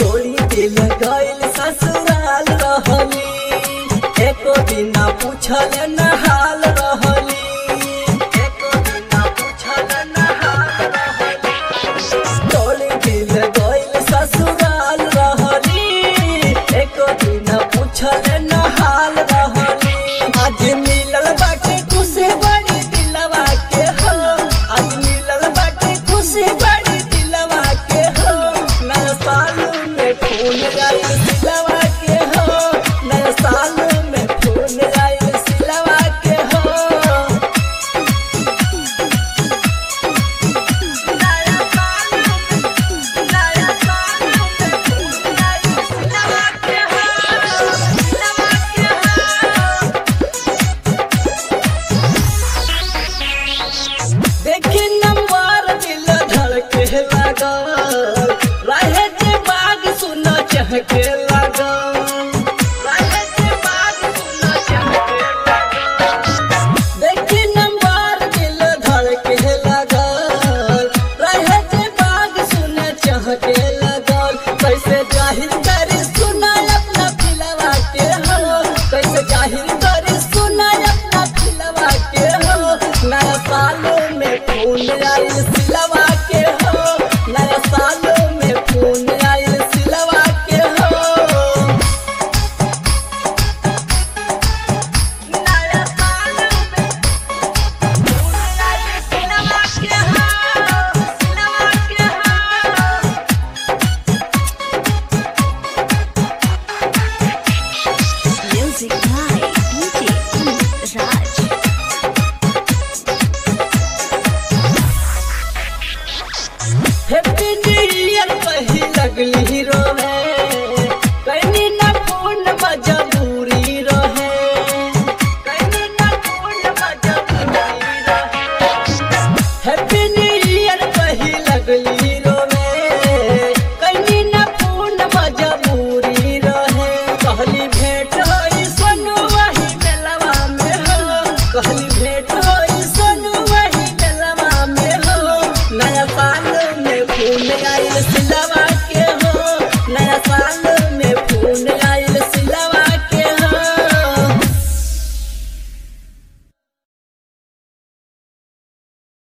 तोड़ी दिल गइल ससुराल रहली एको दिन ना पूछल न हाल रहली एको दिन ना पूछल न हाल रहली तोड़ी दिल गइल ससुराल रहली एको दिन ना पूछल न हाल रहली आज मिलल बाटे खुशी बड़ी दिलवा के हो आज मिलल बाटे खुशी बड़ी दिलवा के हो नया साल में फोन आइल सिलवा के हो नया साल में फोन आइल सिलवा के हो नया साल में नया साल में फोन आइल सिलवा के हो सिलवा के हो देखी नंबर दिल धड़के लागल रहे जे बाग सुन चहके लागल रहे जे बाग सुन चहके लागल देखी नंबर दिल धड़के लागल रहे जे बाग सुन चहके लागल कैसे जाहिर करी सुना अपना फिलवा के हो कैसे जाहिर करी सुना अपना फिलवा के हो नया साल में फोन आइल सिलवा के हो नया साल में फोन आइल सिलवा के हो नया साल में फोन आइल सिलवा के हो सिलवा के हो Music by DJ Raj. Happy new year कही लगली रोवे